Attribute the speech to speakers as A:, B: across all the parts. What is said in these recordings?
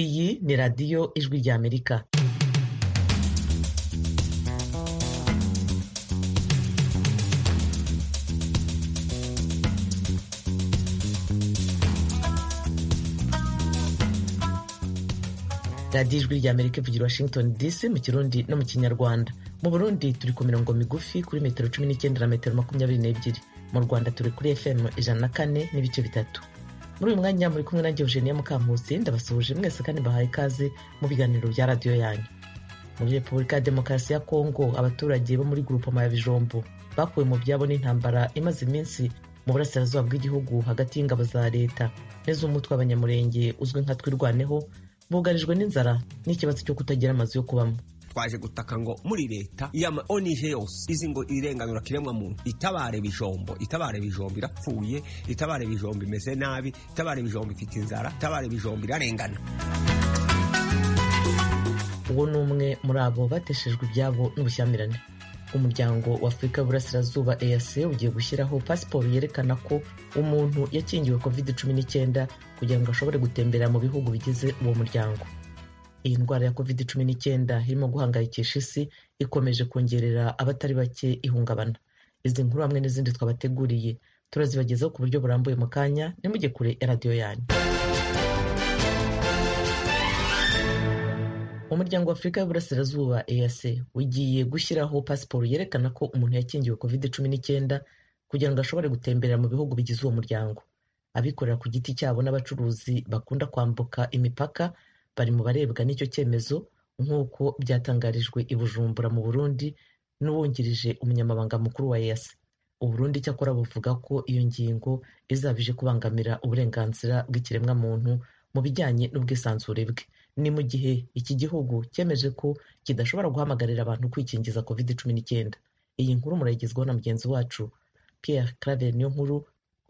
A: Iyi ni radiyo Ijwi ry'Amerika. radiyo ijwi ry'amerika ivugira washington dc mu kirundi no mu kinyarwanda mu burundi turi ku mirongo migufi kuri metero cumi n'icyenda na metero makumyabiri n'ebyiri mu rwanda turi kuri fm ijana na kane n'ibice bitatu muri uyu mwanya muri kumwe nanjye eugenia mukamusi ndabasuhuje mwese kandi mbahaye ikaze mu biganiro bya radiyo yanyu muri repubulika ya demokarasi ya kongo abaturage bo muri gurupoma ya bijombo bakuwe mu byabo n'intambara imaze iminsi mu burasirazuba bw'igihugu hagati y'ingabo za leta n'iz'umutwe abanyamurenge uzwi nka twirwaneho bugarijwe n'inzara n'ikibazo cyo kutagira amazu yo kubamo
B: twaje gutaka ngo muri leta yama onije yose izi ngo irenganura kiremwa muntu itabare bijombo itabare bijombo irapfuye itabare bijombo imeze nabi itabare bijombo ifite inzara itabare bijombo irarengana
A: uwo ni umwe muri abo bateshejwe ibyabo n'ubushyamirane umuryango wa afurika y'uburasirazuba eac ugiye gushyiraho pasiporo yerekana ko umuntu yakingiwe covid cumi n'icyenda kugira ngo ashobore gutembera mu bihugu bigize uwo muryango iyi ndwara ya covid cumi n'icyenda irimo guhangayikisha isi ikomeje kongerera abatari bake ihungabana izi nkuru hamwe n'izindi twabateguriye turazibagezaho ku buryo burambuye mu kanya ntimujye kure ya radiyo yanyu umuryango wa afurika y'uburasirazuba eac ugiye gushyiraho pasiporo yerekana ko umuntu yakingiwe covid cumi n'icyenda kugira ngo ashobore gutemberera mu bihugu bigize uwo muryango abikorera ku giti cyabo n'abacuruzi bakunda kwambuka imipaka bari mu barebwa n'icyo cyemezo nk'uko byatangarijwe i bujumbura mu burundi n'uwungirije umunyamabanga mukuru wa eac uburundi cyakora buvuga ko iyo ngingo izabije kubangamira uburenganzira bw'ikiremwamuntu mu bijyanye n'ubwisanzure bwe ni mu gihe iki gihugu cyemeje ko kidashobora guhamagarira abantu kwikingiza covid cumi n'icyenda iyi nkuru murayigezwaho na mugenzi wacu pierre claver niyo nkuru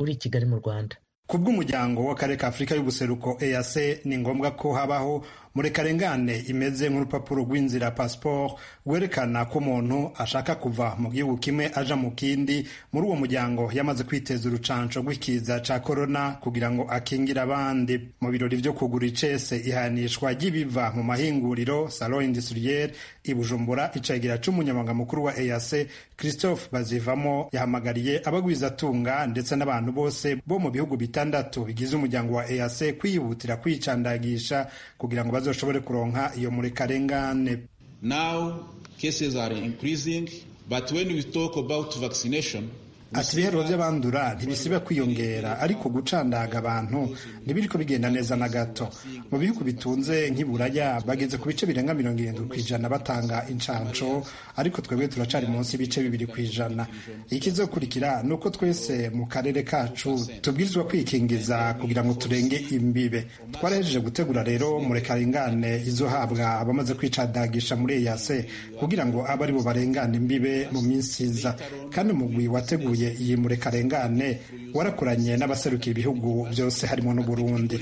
A: uri i kigali mu rwanda
C: ku bw'umuryango w'akarere ka afurika y'ubuseruko eac ni ngombwa ko habaho murekarengane imeze nk'urupapuro rw'inzira pasiporo rwerekana ko umuntu ashaka kuva mu gihugu kimwe aja mu kindi muri uwo muryango yamaze kwiteza urucanco rw'ikiza ca korona kugira ngo akingire abandi mu birori vyo kugura icese ihanishwa ry'ibiva mu mahinguriro salon industriel i bujumbura icegera c'umunyamabanga mukuru wa eac christophe bazivamo yahamagariye abagwizatunga ndetse n'abantu bose bo mu bihugu bitandatu bigize umuryango wa eac kwihutira kwicandagisha kugira ngo bazoshobore kuronka iyo murekarengane
D: now cases are increasing but when we talk about vaccination
C: ati ibihero by'abandura ntibisiba kwiyongera ariko gucandaga abantu ntibiriko bigenda neza na gato mu bihugu bitunze nk'iburaya bageze ku bice birenga mirongo irindwi ku ijana batanga incanco ariko twebwe turacari munsi y'ibice bibiri ku ijana ikizokurikira ni uko twese mu karere kacu tubwirizwa kwikingiza kugira ngo turenge imbibe twarahejeje gutegura rero murekarengane izohabwa abamaze kwicadagisha muri eyase kugira ngo abe ari bo barengane imbibe mu minsi iza kandi umugwi wateguye iyi murekarengane warakoranye n'abaserukiye ibihugu byose harimo n'u Burundi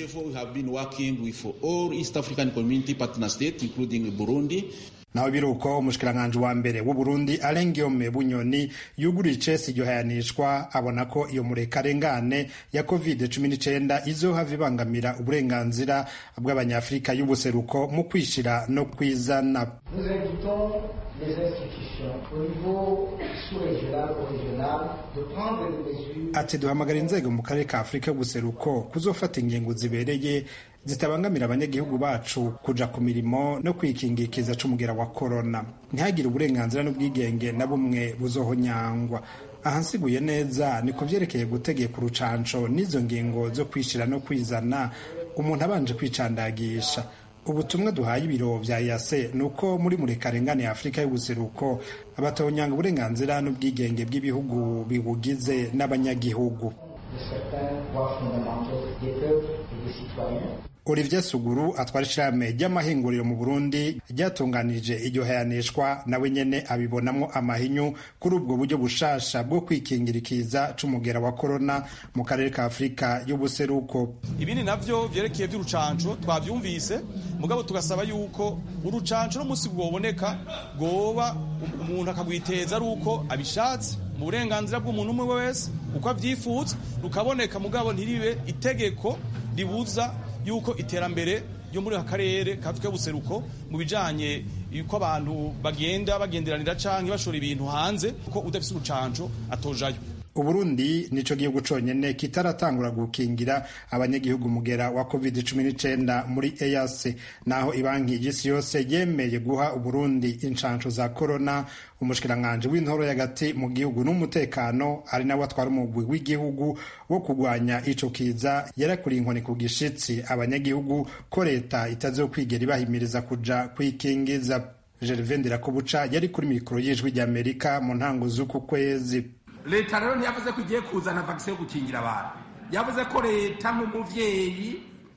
C: naho biruko umushikiranganje wa mbere w'u Burundi Alain Guillaume Bunyoni yuguriye icesi igihanishwa abona ko iyo murekarengane ya COVID-19 izohava ibangamira uburenganzira bw'abanyafurika y'ubuseruko mu kwishira no kwizana ati duhamagara inzego mu karere ka afurika y'ubuseruko kuzofata ingingo zibereye zitabangamira abanyagihugu bacu kuja ku mirimo no kwikinga ikiza c'umugera wa korona ntihagire uburenganzira n'ubwigenge na bumwe buzohonyangwa ahansiguye neza ni ku vyerekeye gutegeka urucanco n'izo ngingo zo kwishira no kwizana umuntu abanje kwicandagisha ubutumwa duhaye ibiro vya yase ni uko muri murekarengane ya afurika y'ubuseruko abatonyanga uburenganzira n'ubwigenge bw'ibihugu bibugize n'abanyagihugu olivier suguru atwara ishirahamwe ry'amahinguriro mu burundi ryatunganije iryo hayanishwa nawe nyene abibonamwo amahinyu kuri ubwo buryo bushasha bwo kwikingira ikiza c'umugera wa korona mu karere ka afurika y'ubuseruko
E: ibindi navyo vyerekeye vy'urucanco twavyumvise mugabo tugasaba yuko urucanco n'umunsi bwoboneka bwoba umuntu akagwiteza ari uko abishatse mu burenganzira bw'umuntu umwe wese uko avyipfuza rukaboneka mugabo ntiribe itegeko ribuza yuko iterambere yo muri aka karere kafite buseruko mu bijyanye yuko abantu bagenda bagenderanira cyangwa bashora ibintu hanze kuko udafite urucanco atojayo
C: uburundi nico gihugu conyene kitaratangura gukingira abanyagihugu mugera wa covid 19 muri EAC naho ibanki y'isi yose yemeye guha uburundi inshansho za corona umushikiranganji w'intoro y'agati mu gihugu n'umutekano ari nawe atwara umugwi w'igihugu wo kurwanya ico kiza yarakuriye inkoni ku gishitsi abanyagihugu ko leta itazokwigera ibahimiriza kuja kwikingiza Gervais Ndirakobuca yari kuri mikoro y'ijwi ry'Amerika mu ntango z'uku kwezi
F: leta rero ntiyavuze ko igiye kuzana vakisi yo gukingira abantu yavuze ko leta nk'umubyeyi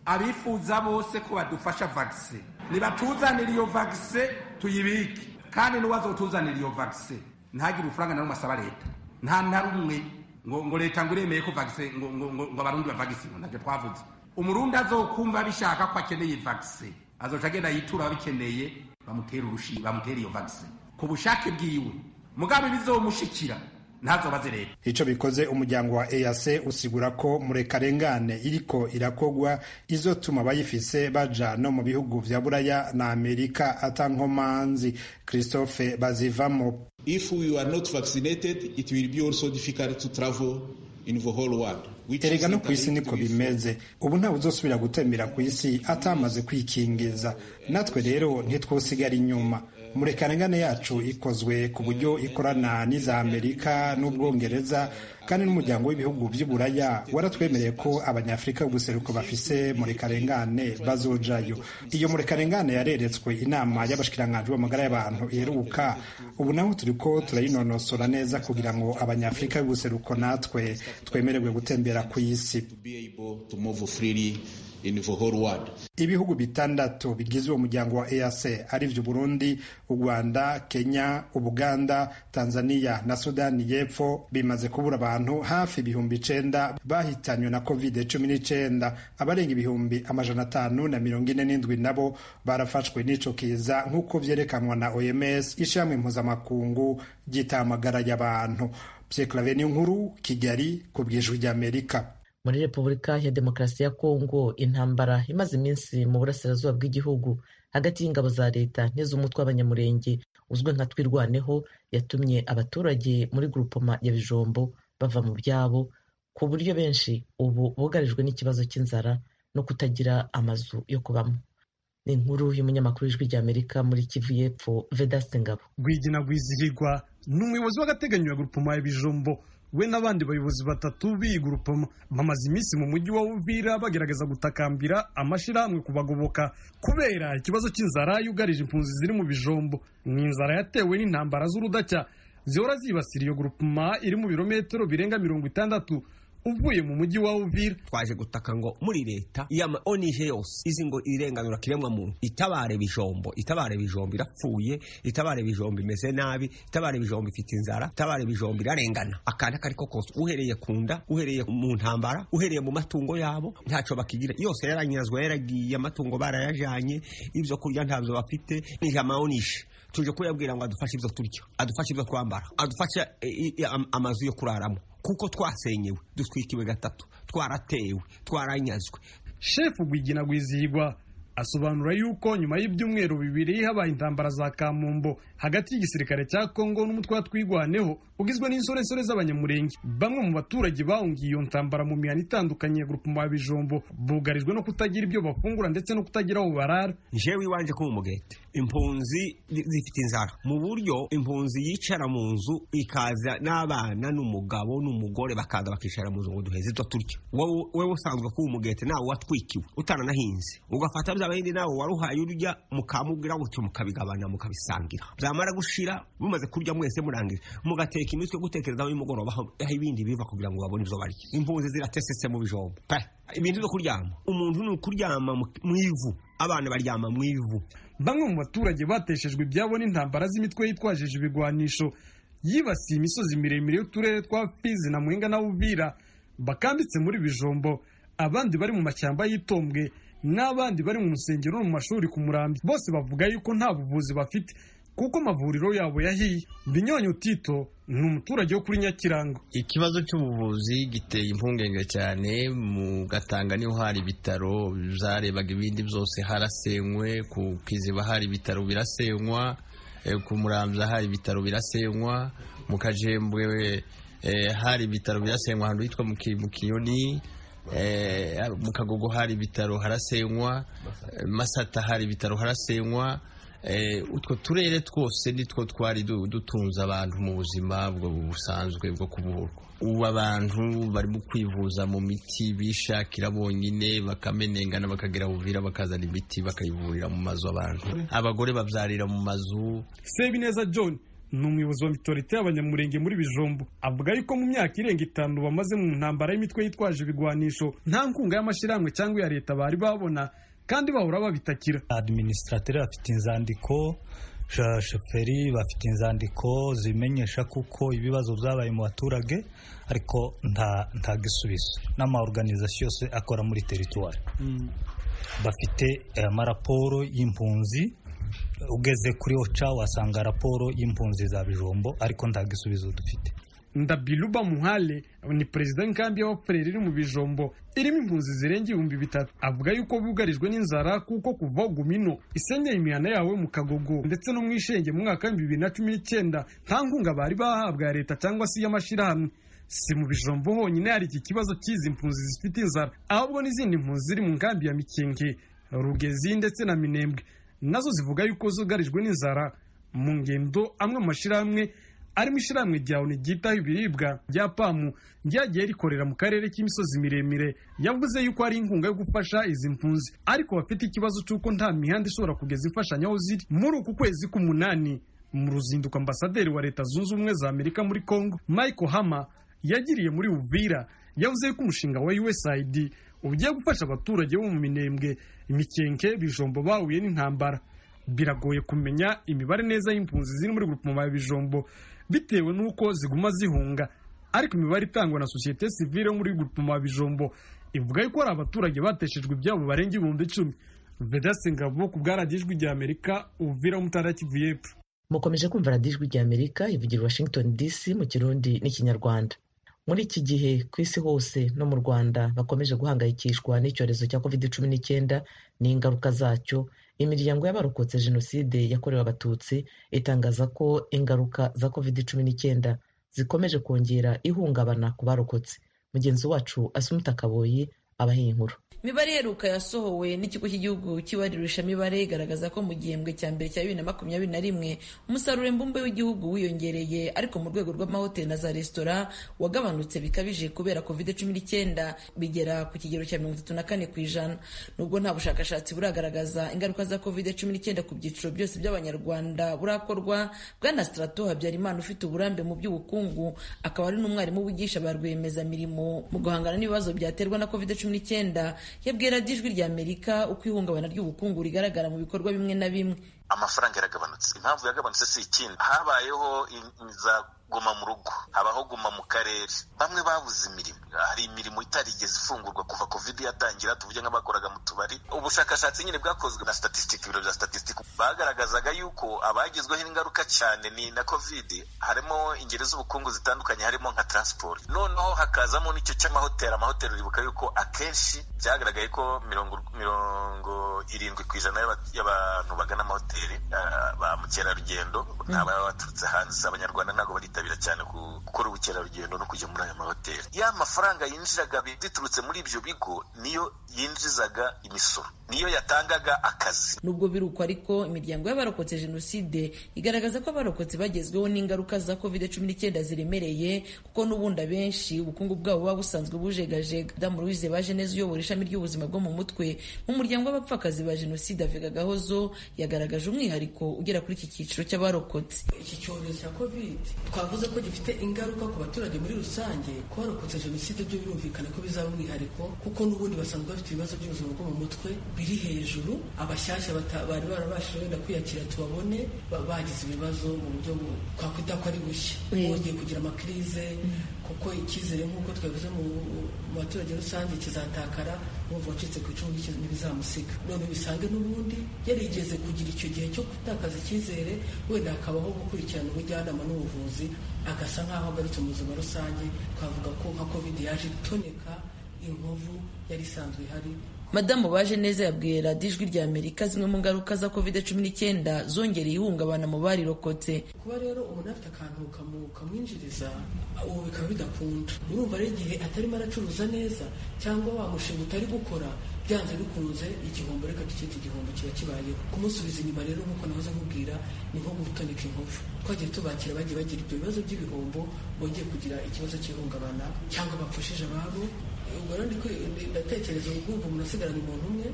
F: abifuza bose ko badufasha vakisi nibatuzanire iyo vakisi tuyibike kandi n'uwazotuzanira iyo vakisi ntagire urufaranga na rumwe asaba leta nta na rumwe ngo ngo leta ngo iremeye ko vakisi ngo ngo ngo ngo abarundi bavagisi ngo ntabyo twavuze umurundi azokumva bishaka ko akeneye vakisi azoca agenda yitura ababikeneye bamutera urushi bamutera iyo vakisi ku bushake bwiwe mugabo bizomushikira ntazobaze leta
C: ico bikoze umuryango wa EAC usigura ko murekarengane iriko irakogwa izotuma abayifise baja no mu bihugu vya buraya na amerika atankomanzi christophe bazivamo
D: If we are not vaccinated, it will be also difficult to travel in the whole world. which
C: erega
D: is
C: no ku isi
D: interlinked
C: niko
D: with-
C: bimeze ubu ntawe uzosubira gutembera ku isi atamaze kwikingiza natwe rero ntitwosigara inyuma murekarengane yacu ikozwe ku buryo ikorana n'iza amerika n'ubwongereza kandi n'umuryango w'ibihugu by'uburaya waratwemereye ko abanyafurika b'ubuseruko bafise murekarengane bazojayo iyo murekarengane yareretswe inama y'abashikiranganji b'amagara y'abantu iheruka ubu naho turiko turayinonosora neza kugira ngo abanyafurika b'ubuseruko natwe twemererwe gutembera ku isi
D: to be able to move freely in the whole world.
C: ibihugu bitandatu bigize uwo muryango wa EAC arivyo Burundi, u Rwanda, Kenya, Ubuganda, Tanzania na Sudani y'Epfo bimaze kubura abantu hafi ibihumbi icenda bahitanywe na covid cumi n'icenda abarenga ibihumbi amajana atanu na mirongo ine n'indwi nabo barafashwe n'ico kiza nk'uko vyerekanwa na OMS ishirahamwe mpuzamakungu ry'itamagara y'abantu. Pierre Claver Niyonkuru, Kigali, ku bw'ijwi ry'Amerika.
A: muri repubulika ya demokarasi ya kongo intambara imaze iminsi mu burasirazuba bw'igihugu hagati y'ingabo za leta n'iz'umutwe w'abanyamurenge uzwi nka twirwaneho yatumye abaturage muri gurupoma ya bijombo bava mu byabo ku buryo benshi ubu bugarijwe n'ikibazo cy'inzara no kutagira amazu yo kubamo ni inkuru y'umunyamakuru w'ijwi ry'amerika muri kivu y'epfo vedaste ngabo
G: rwigina rwizihirwa ni umuyobozi w'agateganyo ya gurupoma ya bijombo we n'abandi bayobozi batatu b'iyi gurupoma bamaze iminsi mu mujyi wa uvira bagerageza gutakambira amashyirahamwe kubagoboka kubera ikibazo cy'inzara yugarije impunzi ziri mu bijombo ni inzara yatewe n'intambara z'urudacya zihora zibasira iyo gurupoma iri mu birometero birenga mirongo itandatu uvuye mu mujyi wa uvira
B: twaje gutaka ngo muri leta yama onije yose izi ngo irenganura kiremwa muntu itabare bijombo itabare bijombo irapfuye itabare bijombo imeze nabi itabare bijombo ifite inzara itabare bijombo irarengana akana kariko kose uhereye ku nda uhereye mu ntambara uhereye mu matungo yabo ntaco bakigira yose yaranyazwe yaragiye amatungo barayajanye ibyo kurya ntabyo bafite nijama onishe tuje kuyabwira ngo adufashe ibyo turya adufashe ibyo twambara adufashe eh, eh, am- amazu yo kuraramo kuko twasenyewe dutwikiwe gatatu twaratewe twaranyazwe
G: shefu rwigina rwizihirwa asobanura yuko nyuma y'ibyumweru bibiri habaye intambara za kamumbo hagati y'igisirikare cya kongo n'umutwe wa twigwaneho ugizwe n'insoresore z'abanyamurenge bamwe mu baturage bahungiye iyo ntambara mu mihana itandukanye ya gurupoma ya bijombo bugarijwe no kutagira ibyo bafungura ndetse no kutagira aho barara
B: jewe iwanje ko mu mugete impunzi zi- zifite inzara mu buryo impunzi yicara mu nzu ikaza n'abana n'umugabo n'umugore bakaza bakicara mu nzu ngo duheze ibyo turya wowe wowe usanzwe ko umugete nawe watwikiwe utaranahinze ugafata bya bindi nawe waruhaye urya mukamubwira gutyo mukabigabana mukabisangira byamara gushira mumaze kurya mwese murangije mugateka imitwe gutekereza aho y'umugoroba aho aho ibindi biva kugira ngo babone ibyo barya impunzi ziratesetse mu bijombo pe ibintu byo kuryama umuntu ni ukuryama mu- mu ivu abana baryama mu ivu
G: bamwe mu baturage bateshejwe ibyabo n'intambara z'imitwe yitwajije ibigwanisho yibasiye imisozi miremire y'uturere twa fizi na mwenga na uvira bakambitse muri bijombo abandi bari mu mashyamba y'itombwe n'abandi bari mu rusengero no mu mashuri ku murambi bose bavuga yuko nta buvuzi bafite kuko amavuriro yabo yahiye binyonyo tito ni umuturage wo kuri nyakiranga
H: ikibazo cy'ubuvuzi giteye impungenge cyane mu gatanga niho hari ibitaro byarebaga ibindi byose harasenywe ku kiziba hari ibitaro birasenywa ku murambya hari ibitaro birasenywa mu kajembwe hari ibitaro birasenywa ahantu hitwa mu kiyoni mu kagogo hari ibitaro harasenywa masata hari ibitaro harasenywa utwo turere twose nitwo twari dutunze abantu mu buzima busanzwe bwo kuburwa ubu abantu barimo kwivuza mu miti bishakira bonyine bakamenengana bakagira buvira bakazana imiti bakayivurira mu mazu abantu abagore babyarira mu mazu
G: sebineza john ni umuyobozi wa mitorite y'abanyamurenge muri bijombo avuga yuko mu myaka irenga itanu bamaze mu ntambara y'imitwe yitwaje ibigwanisho nta nkunga y'amashyirahamwe cyangwa iya leta bari babona kandi bahora babitakira
I: adiminisitrateri bafite inzandiko shoferi bafite inzandiko zimenyesha kuko ibibazo byabaye mu baturage ariko nta gisubizo n'amaorganizasiyo yose akora muri teritwari bafite amaraporo y'impunzi ugeze kuri oca wasanga raporo y'impunzi za bijombo ariko nta gisubizo dufite
G: ndabiruba muhale ni perezida w'inkambi y'abapfureri iri mu bijombo irimo impunzi zirenga ibihumbi bitatu avuga yuko bugarijwe n'inzara kuko kuva gumino isenyeye imihana yawe mu kagogo ndetse no mu ishenge mu mwaka w'ibihumbi bibiri na cumi n'icyenda nta nkunga bari bahabwa ya leta cyangwa se iy'amashyirahamwe si mu bijombo honyine hari iki kibazo cy'izi mpunzi zifite inzara ahubwo n'izindi mpunzi ziri mu nkambi ya mikingi rugezi ndetse na minembwe nazo zivuga yuko zugarijwe n'inzara mu ngendo amwe mu mashyirahamwe arimo ishyirahamwe rya oni ryitaho ibiribwa rya pamu ryagiye rikorera mu karere k'imisozi miremire yavuze yuko ari inkunga yo gufasha izi mpunzi ariko bafite ikibazo cy'uko nta mihanda ishobora kugeza imfashanyo aho ziri muri uku kwezi k'umunani mu ruzinduko ambasaderi wa leta zunze ubumwe za amerika muri congo michael hama yagiriye muri uvira yavuze yuko umushinga wa usaid ugiye gufasha abaturage bo mu minembwe imikenke bijombo bahuye n'intambara biragoye kumenya imibare neza y'impunzi ziri muri gurupoma ya bijombo bitewe n'uko ziguma zihunga ariko imibare itangwa na sosiyete sivile yo muri gupima bijombo ivuga yuko hari abaturage bateshejwe ibyabo barenga ibihumbi icumi vedasi ngabo ku bwaragijwi rya amerika uvira umutara kivu y'epfo
A: mukomeje kumva radijwi rya amerika ivugira washington dc mu kirundi n'ikinyarwanda muri iki gihe ku isi hose no mu rwanda bakomeje guhangayikishwa n'icyorezo cya covid cumi n'icyenda n'ingaruka zacyo imiryango y'abarokotse jenoside yakorewe abatutsi itangaza ko ingaruka za covid cumi n'icyenda zikomeje kongera ihungabana ku barokotse mugenzi wacu asumuta kaboyi abaha inkuru
J: imibare iheruka yasohowe n'ikigo cy'igihugu cy'ibarurisha mibare igaragaza ko mu gihembwe cya mbere cya bibiri na makumyabiri na rimwe umusaruro mbumbe w'igihugu wiyongereye ariko mu rwego rw'amahoteli na za resitora wagabanutse bikabije kubera kovide cumi n'icyenda bigera ku kigero cya mirongo itatu na kane ku ijana nubwo nta bushakashatsi buragaragaza ingaruka za kovide cumi n'icyenda ku byiciro byose by'abanyarwanda burakorwa bwana strato habyarimana ufite uburambe mu by'ubukungu akaba ari n'umwarimu wigisha ba rwiyemezamirimo mu guhangana n'ibibazo byaterwa na kovide cumi n'icyenda yabwira ijwi rya amerika uko ihungabana ry'ubukungu rigaragara mu bikorwa bimwe na bimwe
K: amafaranga yaragabanutse impamvu yagabanutse si ikindi habayeho za guma mu rugo habaho guma mu karere bamwe babuze imirimo hari imirimo itarigeze ifungurwa kuva covid yatangira tuvuge nk'abakoraga mu tubari ubushakashatsi nyine bwakozwe na statistic ibiro bya statistic bagaragazaga yuko abagezweho ingaruka cyane ni na covid harimo ingeri z'ubukungu zitandukanye harimo nka transport noneho hakazamo n'icyo cy'amahoteli amahoteli uribuka yuko akenshi byagaragaye ko mirongo mirongo irindwi ku ijana y'abantu bagana amahoteli ba mukerarugendo ni ababa baturutse hanze abanyarwanda ntabwo barita bitabira cyane gukora ubukerarugendo no kujya muri aya mahoteli ya mafaranga yinjiraga biturutse muri ibyo bigo niyo yinjizaga imisoro niyo yatangaga akazi
J: nubwo birukwa ariko imiryango y'abarokotse jenoside igaragaza ko abarokotse bagezweho n'ingaruka za covid cumi n'icyenda ziremereye kuko n'ubundi abenshi ubukungu bwabo buba busanzwe bujegajega damu louise baje neza uyobora ishami ry'ubuzima bwo mu mutwe mu muryango w'abapfakazi ba jenoside avega gahozo yagaragaje umwihariko ugera kuri iki cyiciro cy'abarokotse
L: iki cyorezo cya covid twavuze ko gifite ingaruka ku baturage muri rusange ku barokotse jenoside byo birumvikana ko bizaba umwihariko kuko n'ubundi basanzwe bafite ibibazo by'ubuzima bwo mu mutwe biri hejuru abashyashya bari barabashije wenda kwiyakira tubabone bagize ibibazo mu buryo twakwita ko ari bushya bongeye kugira amakirize kuko icyizere nk'uko twavuze mu baturage rusange kizatakara uwumva wacitse ku icumu ntibizamusika none bisange n'ubundi yarigeze kugira icyo gihe cyo gutakaza icyizere wenda hakabaho gukurikirana ubujyanama n'ubuvuzi agasa nk'aho agarutse mu buzima rusange twavuga ko nka kovide yaje itoneka inkovu yari isanzwe ihari
J: madamu baje neza yabwiye radiyo ijwi rya amerika zimwe mu ngaruka za covid cumi n'icyenda zongereye ihungabana mu barirokotse
L: kuba rero umuntu afite akantu kamu- kamwinjiriza ubu bikaba bidakunda urumva rero igihe atarimo aracuruza neza cyangwa wa mushinga utari gukora byanze bikunze igihombo reka tucyite igihombo kiba kibayeho kumusubiza inyuma rero nk'uko nahoze nkubwira ni nko gutoneka inkovu twagiye tubakira bagiye bagira ibyo bibazo by'ibihombo bongeye kugira ikibazo cy'ihungabana cyangwa bapfushije ababo ubwo rero ndiko- ndatekereza ubwumva umuntu asigaranye umuntu umwe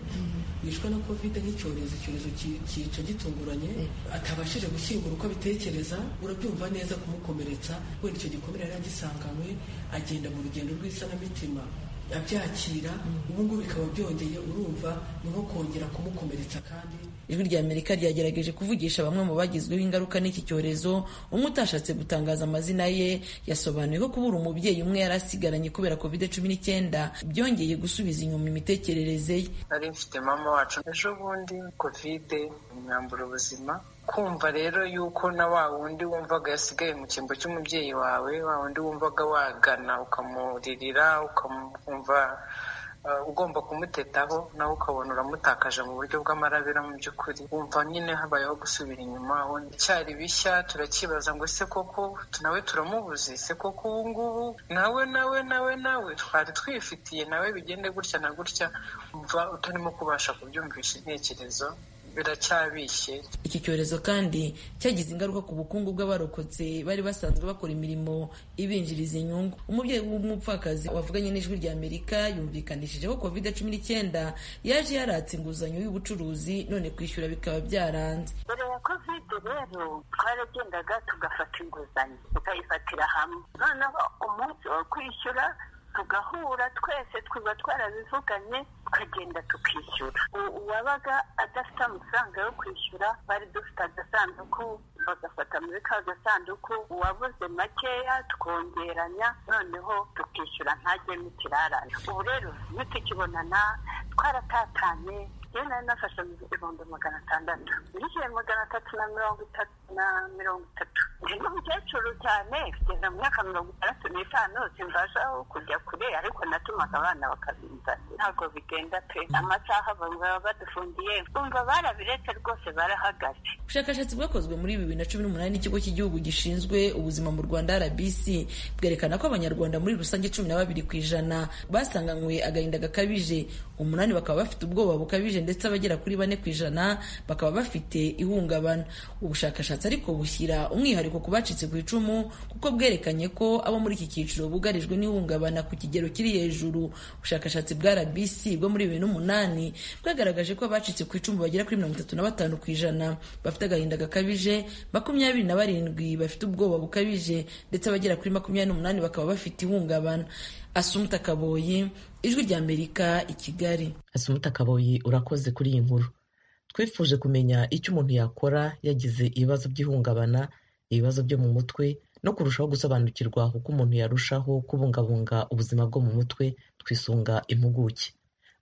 L: wishwe na kovide nk'icyorezo icyorezo ki- kica gitunguranye atabashije gushyingura uko abitekereza urabyumva neza kumukomeretsa wenda icyo gikomere yari agisanganywe agenda mu rugendo rw'isanamitima abyakira ubu ngubu bikaba byongeye urumva ni nko kongera kumukomeretsa kandi
J: ijwi rya amerika ryagerageje kuvugisha bamwe mu bagizweho ingaruka n'iki cyorezo umwe utashatse gutangaza amazina ye yasobanuye ko kubura umubyeyi umwe yari asigaranye kubera covid cumi n'icyenda byongeye gusubiza inyuma imitekerereze ye
M: nari mfite mama wacu ejo bundi kovide imyambura ubuzima kumva rero yuko na wa wundi wumvaga yasigaye mu cyimbo cy'umubyeyi wawe wa wundi wumvaga wagana ukamuririra ukamwumva eh, ugomba kumutetaho nawe ukabona uramutakaje mu buryo bw'amarabira mu by'ukuri wumva nyine habayeho gusubira inyuma wundi cyari bishya turacyibaza ngo ese koko nawe turamubuze ese koko ubu ngubu nawe nawe nawe nawe twari twifitiye nawe bigende gutya na gutya umva utarimo kubasha kubyumvisha intekerezo biracyabishye
J: iki cyorezo kandi cyagize ingaruka ku bukungu bw'abarokotse bari basanzwe bakora imirimo ibinjiriza inyungu umubyeyi w'umupfakazi wavuganye n'ijwi rya amerika yumvikanishije ko covid cumi n'icyenda yaje yaratse inguzanyo y'ubucuruzi none kwishyura bikaba byaranze
N: mbere ya kovide rero twaragendaga tugafata inguzanyo tukayifatira hamwe noneho umunsi wo kwishyura tugahura twese twaba twarabivuganye tukagenda tukishyura U- uwabaga adafite amafaranga yo kwishyura bari dufite agasanduku bagafata muri ka gasanduku uwabuze makeya twongeranya noneho tukishyura ntajyemo ikirarane ubu rero iyo tukibonana twaratatanye yewe nari nafashe ibihumbi magana atandatu nishyuye magana atatu na mirongo itatu na mirongo itatu ndi n'umukecuru cyane kugeza mu myaka mirongo itandatu n'itanu simbashaho kujya kure ariko natumaga abana bakabinzanira ntabwo bigenda pe amasaha baba badufungiye bumva barabiretse rwose barahagaze
J: ubushakashatsi bwakozwe muri bibiri na cumi n'umunani n'ikigo cy'igihugu gishinzwe ubuzima mu rwanda rbc bwerekana ko abanyarwanda muri rusange cumi na babiri ku ijana basanganywe agahinda gakabije umunani bakaba bafite ubwoba bukabije ndetse abagera kuri bane ku ijana bakaba bafite ihungabana ubushakashatsi ariko bushyira umwihariko ku bacitse ku icumu kuko bwerekanye ko abo muri iki cyiciro bugarijwe n'ihungabana ku kigero kiri hejuru ubushakashatsi bwa rbc bwo muri bibiri n'umunani bwagaragaje ko abacitse ku icumu bagera kuri mirongo itatu na batanu ku ijana bafite agahinda gakabije makumyabiri na barindwi bafite ubwoba bukabije ndetse abagera kuri makumyabiri n'umunani bakaba bafite ihungabana asumta kaboyi ijwi rya amerika i kigali
A: Asumuta Kaboyi urakoze kuri iyi nkuru twifuje kumenya icyo umuntu yakora yagize ibibazo by'ihungabana ibibazo byo mu mutwe no kurushaho gusobanukirwa uko umuntu yarushaho kubungabunga ubuzima bwo mu mutwe twisunga impuguke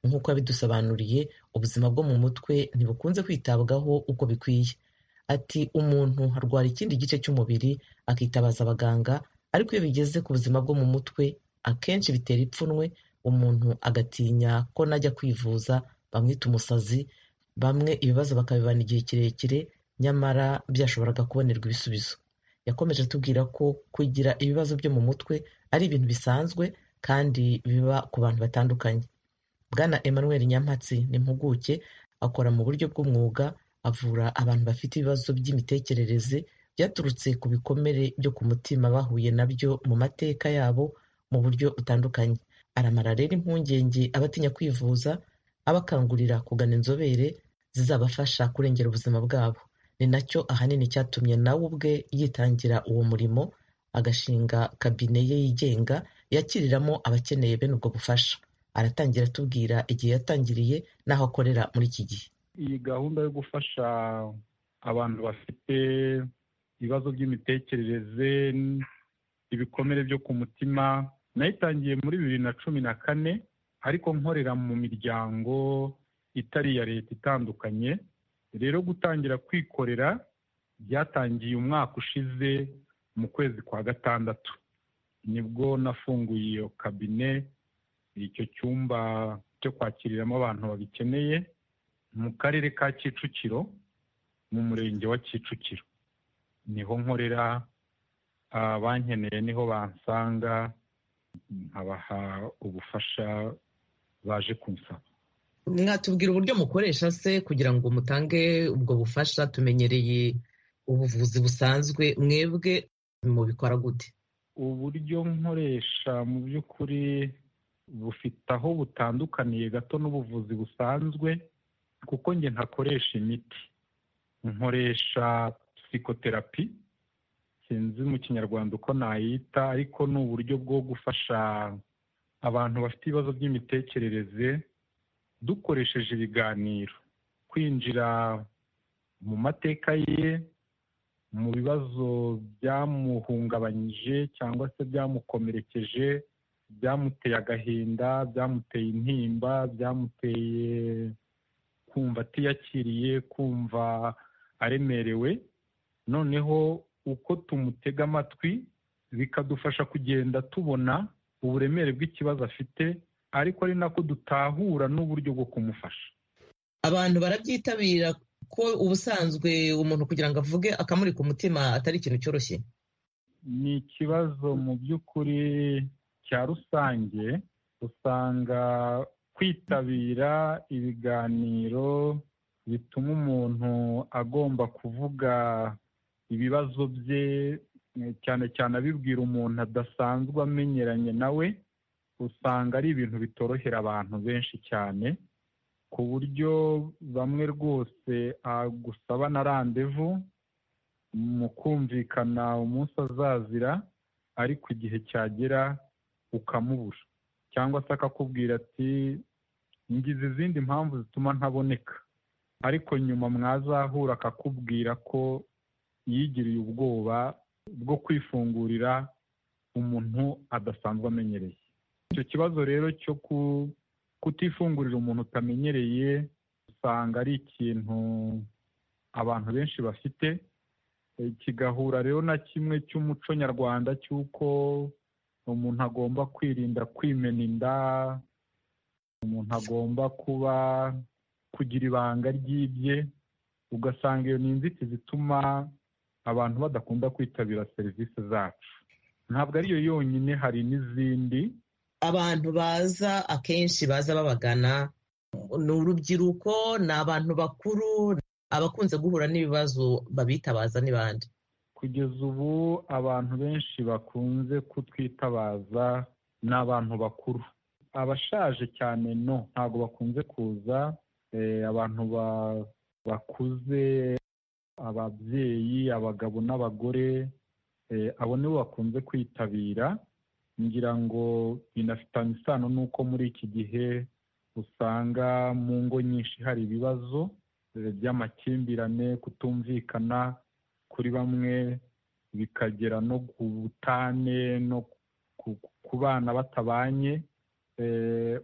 A: nk'uko yabidusobanuriye ubuzima bwo mu mutwe ntibukunze kwitabwaho uko bikwiye ati umuntu arwara ikindi gice cy'umubiri akitabaza abaganga ariko iyo bigeze ku buzima bwo mu mutwe akenshi bitera ipfunwe umuntu agatinya ko najya kwivuza bamwita umusazi bamwe ibibazo bakabibana igihe kirekire nyamara byashoboraga kubonerwa ibisubizo yakomeje atubwira ko kugira ibibazo byo mu mutwe ari ibintu bisanzwe kandi biba ku bantu batandukanye bwana emmanuel nyampatsi ni impuguke akora mu buryo bw'umwuga avura abantu bafite ibibazo by'imitekerereze byaturutse ku bikomere byo ku mutima bahuye nabyo mu mateka yabo mu buryo butandukanye aramara rero impungenge abatinya kwivuza abakangurira kugana inzobere zizabafasha kurengera ubuzima bwabo ni nacyo ahanini cyatumye nawe ubwe yitangira uwo murimo agashinga kabine ye yigenga yakiriramo abakeneye bene ubwo bufasha aratangira atubwira igihe yatangiriye n'aho akorera muri iki gihe
O: iyi gahunda yo gufasha abantu bafite ibibazo by'imitekerereze ibikomere byo ku mutima nayitangiye muri bibiri na cumi na kane ariko nkorera mu miryango itari iya leta itandukanye rero gutangira kwikorera byatangiye umwaka ushize mu kwezi kwa gatandatu nibwo nafunguye iyo kabine icyo cyumba cyo kwakiriramo abantu babikeneye mu karere ka kicukiro mu murenge wa kicukiro niho nkorera abankeneye niho bansanga nkabaha ubufasha baje kunsaba
A: mwatubwira uburyo mukoresha se kugira ngo mutange ubwo bufasha tumenyereye ubuvuzi busanzwe mwebwe mubikora gute
O: uburyo nkoresha mu by'ukuri bufite aho butandukaniye gato n'ubuvuzi busanzwe kuko njye ntakoresha imiti nkoresha psikoterapi sinzi mu kinyarwanda uko nayita ariko ni uburyo bwo gufasha abantu bafite ibibazo by'imitekerereze dukoresheje ibiganiro kwinjira mu mateka ye mu bibazo byamuhungabanyije cyangwa se byamukomerekeje byamuteye agahinda byamuteye intimba byamuteye kumva atiyakiriye kumva aremerewe noneho uko tumutega amatwi bikadufasha kugenda tubona uburemere bw'ikibazo afite ariko ari nako dutahura n'uburyo bwo kumufasha
A: abantu barabyitabira ko ubusanzwe umuntu kugira ngo avuge akamurika umutima atari ikintu cyoroshye
O: ni ikibazo mu by'ukuri cya rusange usanga kwitabira ibiganiro bituma umuntu agomba kuvuga ibibazo bye cyane cyane abibwira umuntu adasanzwe amenyeranye nawe usanga ari ibintu bitorohera abantu benshi cyane ku buryo bamwe rwose agusaba na randevu mu kumvikana umunsi azazira ariko igihe cyagera ukamubura cyangwa se akakubwira ati ngize izindi mpamvu zituma ntaboneka ariko nyuma mwazahura akakubwira ko yigiriye ubwoba bwo kwifungurira umuntu adasanzwe amenyereye icyo kibazo rero cyo kutifungurira umuntu utamenyereye usanga ari ikintu abantu benshi bafite kigahura rero na kimwe cy'umuco nyarwanda cy'uko umuntu agomba kwirinda kwimena inda umuntu agomba kuba kugira ibanga ry'ibye ugasanga iyo ni inzitizi ituma abantu badakunda kwitabira serivisi zacu ntabwo ariyo yonyine hari n'izindi
A: abantu baza akenshi baza babagana ni urubyiruko ni abantu bakuru abakunze guhura n'ibibazo babitabaza n'ibandi
O: kugeza ubu abantu benshi bakunze kutwitabaza ni abantu bakuru abashaje cyane no ntabwo bakunze kuza abantu bakuze ababyeyi abagabo n'abagore abo nibo bakunze kwitabira ngira ngo binafitanye isano n'uko muri iki gihe usanga mu ngo nyinshi hari ibibazo by'amakimbirane kutumvikana kuri bamwe bikagera no ku butane no ku bana batabanye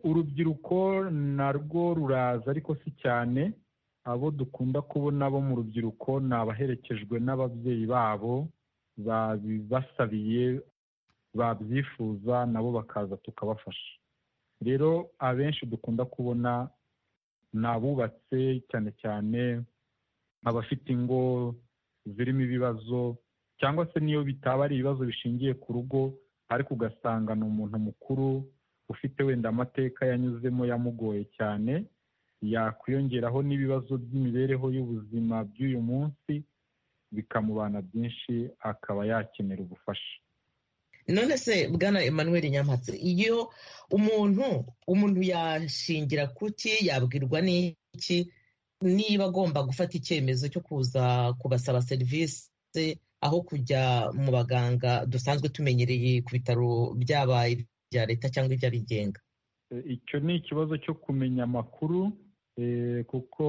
O: urubyiruko narwo ruraza ariko si cyane abo dukunda kubona bo mu rubyiruko ni abaherekejwe n'ababyeyi babo babibasabiye babyifuza nabo bakaza tukabafasha rero abenshi dukunda kubona ni abubatse cyane cyane abafite ingo zirimo ibibazo cyangwa se niyo bitaba ari ibibazo bishingiye ku rugo ariko ugasanga ni umuntu mukuru ufite wenda amateka yanyuzemo yamugoye cyane yakwiyongeraho n'ibibazo by'imibereho y'ubuzima by'uyu munsi bikamubana byinshi akaba yakenera ubufasha
A: none se bwana emmanuel nyampatsi iyo umuntu umuntu yashingira kuki yabwirwa n'iki niba agomba gufata icyemezo cyo kuza kubasaba serivisi aho kujya mu baganga dusanzwe tumenyereye ku bitaro byabaye ibya leta cyangwa iby'abigenga
O: icyo ni ikibazo cyo kumenya amakuru kuko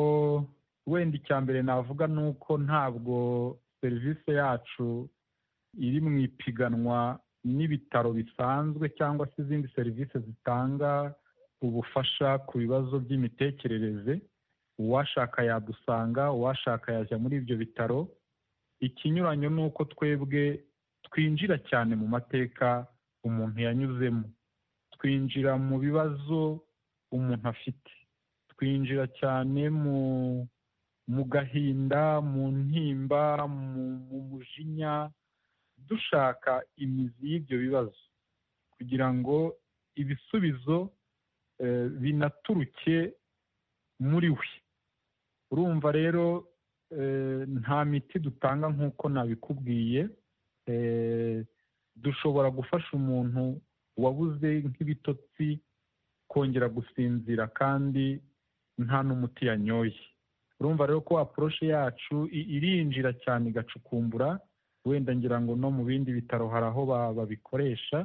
O: wenda icya mbere navuga ni uko ntabwo serivisi yacu iri mu ipiganwa n'ibitaro bisanzwe cyangwa se izindi serivisi zitanga ubufasha ku bibazo by'imitekerereze uwashaka yadusanga uwashaka yajya muri ibyo bitaro ikinyuranyo ni uko twebwe twinjira cyane mu mateka umuntu yanyuzemo twinjira mu bibazo umuntu afite twinjira cyane mu mu gahinda mu ntimba mu mujinya dushaka imizi y'ibyo bibazo kugira ngo ibisubizo binaturuke muri we urumva rero nta miti dutanga nk'uko nabikubwiye dushobora gufasha umuntu wabuze nk'ibitotsi kongera gusinzira kandi nta n'umuti yanyoye urumva rero ko aporoshe yacu irinjira cyane igacukumbura wenda ngira ngo no mu bindi bitaro hari aho babikoresha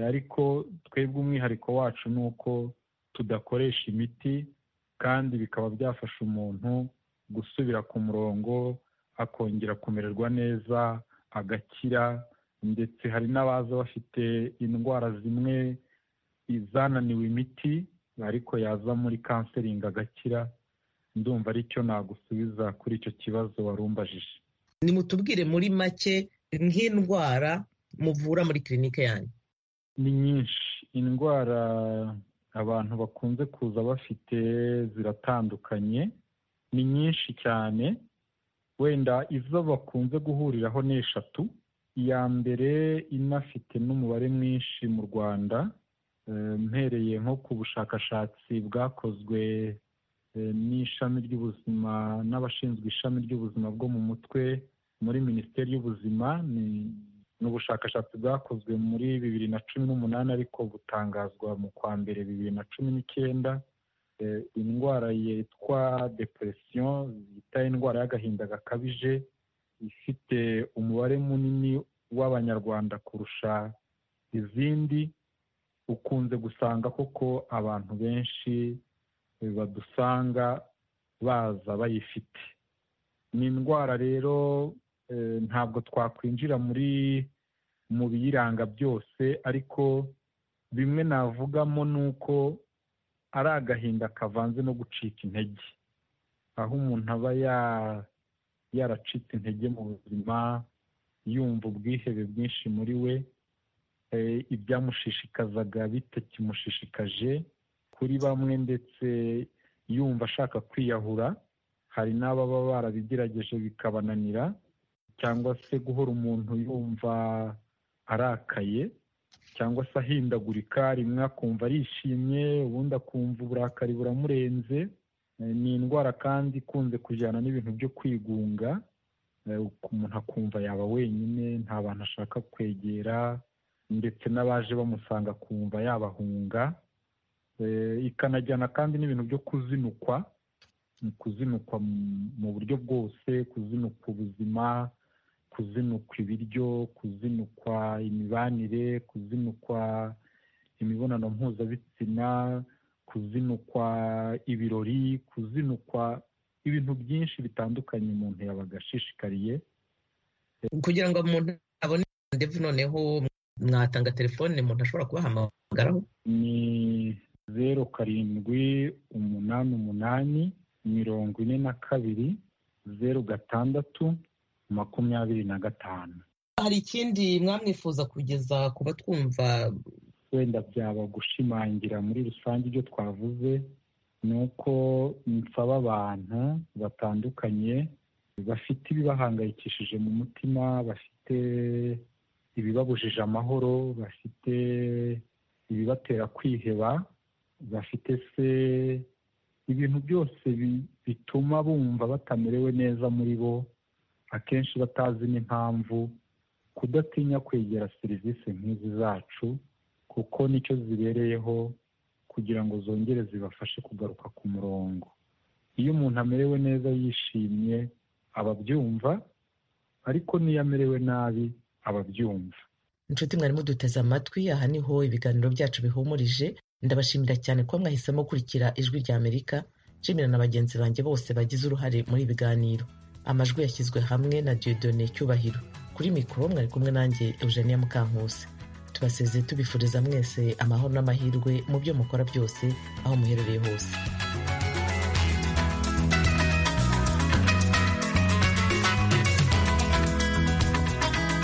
O: ariko twebwe umwihariko wacu ni uko tudakoresha imiti kandi bikaba byafasha umuntu gusubira ku murongo akongera kumererwa neza agakira ndetse hari n'abaza bafite indwara zimwe izananiwe imiti ariko yaza muri kanseringi agakira ndumva aricyo nagusubiza kuri icyo kibazo wari umbajije
A: nimutubwire muri make nk'indwara muvura muri kirinike yanyu
O: ni nyinshi indwara abantu bakunze kuza bafite ziratandukanye ni nyinshi cyane wenda izo bakunze guhuriraho ni eshatu iya mbere inafite n'umubare mwinshi mu rwanda mpereye nko ku bushakashatsi bwakozwe n'ishami ry'ubuzima n'abashinzwe ishami ry'ubuzima bwo mu mutwe muri minisiteri y'ubuzima ni ubushakashatsi bwakozwe muri bibiri na cumi n'umunani ariko butangazwa mu kwa mbere bibiri na cumi n'icyenda indwara yitwa deperesiyo yita indwara y'agahinda gakabije ifite umubare munini w'abanyarwanda kurusha izindi ukunze gusanga koko abantu benshi badusanga baza bayifite ni indwara rero ntabwo twakwinjira muri mu biyiranga byose ariko bimwe navugamo ni uko ari agahinda kavanze no gucika intege aho umuntu aba yaracitse intege mu buzima yumva ubwihebe bwinshi muri we ibyamushishikazaga bitakimushishikaje kuri bamwe ndetse yumva ashaka kwiyahura hari n'ababa barabigerageje bikabananira cyangwa se guhora umuntu yumva arakaye cyangwa se ahindagurika rimwe akumva arishimye ubundi akumva uburakari buramurenze ni indwara kandi ikunze kujyana n'ibintu byo kwigunga umuntu akumva yaba wenyine nta bantu ashaka kwegera ndetse n'abaje bamusanga akumva yabahunga ikanajyana kandi n'ibintu byo kuzinukwa kuzinukwa mu buryo bwose kuzinukwa ubuzima kuzinukwa ibiryo kuzinukwa imibanire kuzinukwa imibonano mpuzabitsina kuzinukwa ibirori kuzinukwa ibintu byinshi bitandukanye umuntu yabaga ashishikariye
A: kugira ngo umuntu abone ndetse noneho mwatanga telefone umuntu ashobora kubahamagaraho
O: ni zeru karindwi umunani umunani mirongo ine na kabiri zeru gatandatu makumyabiri na gatanu
A: hari ikindi mwamwifuza kugeza ku batwumva
O: wenda byaba gushimangira muri rusange ibyo twavuze ni uko nsaba abantu batandukanye bafite ibibahangayikishije mu mutima bafite ibibabujije amahoro bafite ibibatera kwiheba bafite se ibintu byose bituma bumva batamerewe neza muri bo akenshi batazi n'impamvu kudatinya kwegera serivisi nk'izi zacu kuko nicyo zibereyeho kugira ngo zongere zibafashe kugaruka ku murongo iyo umuntu amerewe neza yishimye aba abyumva ariko n'iyo amerewe nabi aba abyumva
A: inshuti mwarimu duteze amatwi aha niho ibiganiro byacu bihumurije ndabashimira cyane kuba mwahisemo gukurikira ijwi rya amerika nshimira na bagenzi banjye bose bagize uruhare muri ibiganiro amajwi yashyizwe hamwe na diodone cyubahiro kuri mikoro mwari kumwe nanjye eugenia mukankusi tubasezeye tubifuriza mwese amahoro n'amahirwe mu byo mukora byose aho muherereye hose